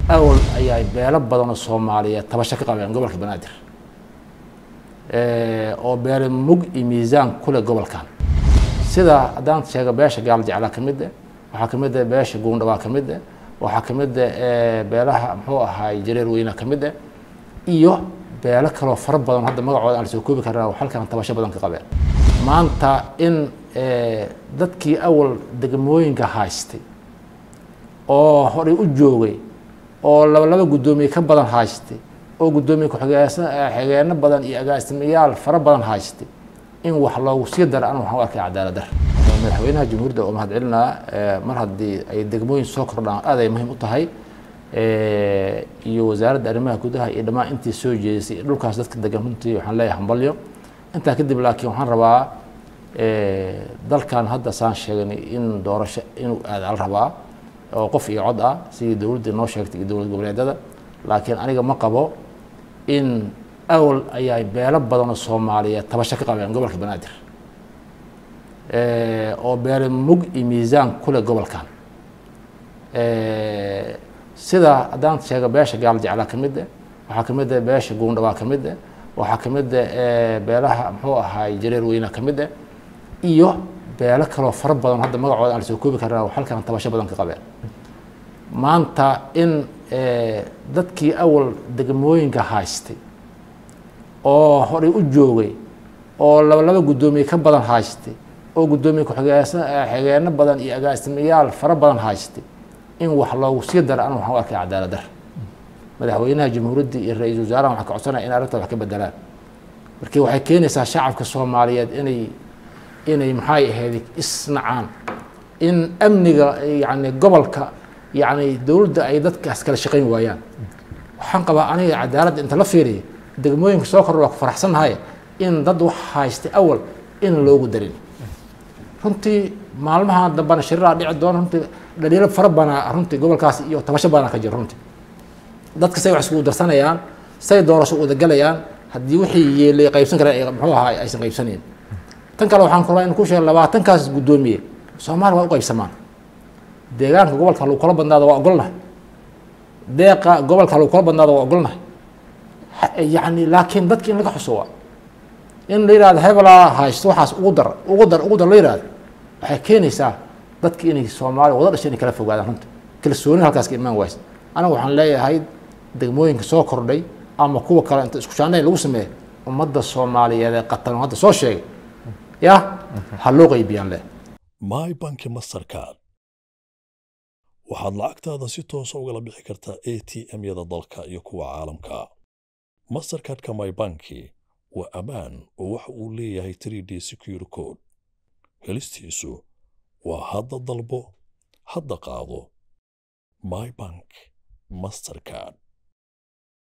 awal ayaa beelo badan oo soomaaliyeed tabasho ka qabeen gobolka banaadir oo beele mug iyo miisaan kule gobolkan sida haddaan sheego beesha gaal jeclaa ka mid ah waxaa ka mid ah beesha guundhabaa ka mid ah waxaa ka mid ah beelaha muxuu ahaay jareer weyna ka mid ah iyo beelo kaloo fara badan hadda magacooda aan la soo koobi karna halkan tabasho badan ka qabeen maanta in dadkii awal degmooyinka haystay oo horay u joogay oo laba laba guddoomiye ka badan haystay oo guddoomiye ku-xigeenno badan iyo agaasimayaal fara badan haystay in wax loogu sii daro anu waxaan u arkay cadaalad dar madaxweynaha jamhuuriyadda oo mahad celinaa mar haddii ay degmooyin soo kordhaan aad ay muhiim u tahay iyo wasaaradda arrimaha gudaha iyo dhammaan intii soo jeedisay dhulkaas dadka degan runtii waxaan leeyahay hambalyo intaa kadib laakiin waxaan rabaa dalkan hadda saan sheegnay in doorasho inuu aada la rabaa oo qof iyo cod ah sidii dowladdii noo sheegtay iyo dowlad goboleedyada laakiin aniga ma qabo in awal ayaa beelo badan oo soomaaliyeed tabasho ka qabeen gobolka banaadir oo beele mug iyo miisaan kule gobolkan sida haddaan sheego beesha gaal jeclaa ka mid ah waxaa ka mid ah beesha guundhabaa ka mid ah waxaa ka mid ah beelaha muxuu ahaay jareer weyna ka mid ah iyo beelo kaloo fara badan hadda magacooda aan la soo koobi karna halkan tabasho badan ka qabeen maanta in dadkii awal degmooyinka haystay oo horay u joogay oo laba laba guddoomiye ka badan haystay oo guddoomiye ku-xigeenno badan iyo agaasimayaal fara badan haystay in wax loogu sii daro anu waxaan u arkay cadaalad dar madaxweynaha jamhuuriyadda iyo ra-iisul wasaaraha waxaan ka codsanaya in arrinta wax ka bedelaan markii waxay keenaysaa shacabka soomaaliyeed inay inay maxay ahayd isnacaan in amniga yani gobolka yani dowladda ay dadkaas kala shaqayn waayaan waxaan qabaa aniga cadaaladda inta la fiiriya degmooyinka soo kordha waa ku faraxsannahay in dad wax haystay awal in loogu darin runtii maalmaha dambana shiriraa dhici doona runtii dhaliilo fara banaa runtii gobolkaas iyo tabasho badanaa ka jira runtii dadka say wax iskugu darsanayaan say doorasho udagalayaan haddii wixii yeelay qaybsan kareen muxuu ahaa aysan qaybsanayn tan kale waxaan kulaa in ku sheegay labaatankaas guddoomiye soomaaliya waa u qaybsamaan deegaanka gobolka lagu kala badnaado waa ogolnahay deeqa gobolka lagu kala badnaado waa ogolnahay yani laakiin dadki in laga xuso waa in la yihahdo hebelaa haysto waxaas ugu dar ugu dar ugu dar la yihahdo waxay keenaysaa dadki inay soomaaliya wada dhashay inay kala fogaadaan runta kalsooni halkaas ka imaan waysa aniga waxaan leeyahay degmooyinka soo kordhay ama kuwa kale inta isku shaanayn lagu sameeya ummadda soomaaliyeed ee qatan hadda soo sheegay ya ha loo qaybiyaan leh my banki mastercard waxaad lacagtaada si toosa ugala bixi kartaa a t m-yada dalka iyo kuwa caalamka mastercardka my banki waa ammaan oo waxa uu leeyahay 3d secure code helistiisu waa hadda dalbo hadda qaado my bank mastercard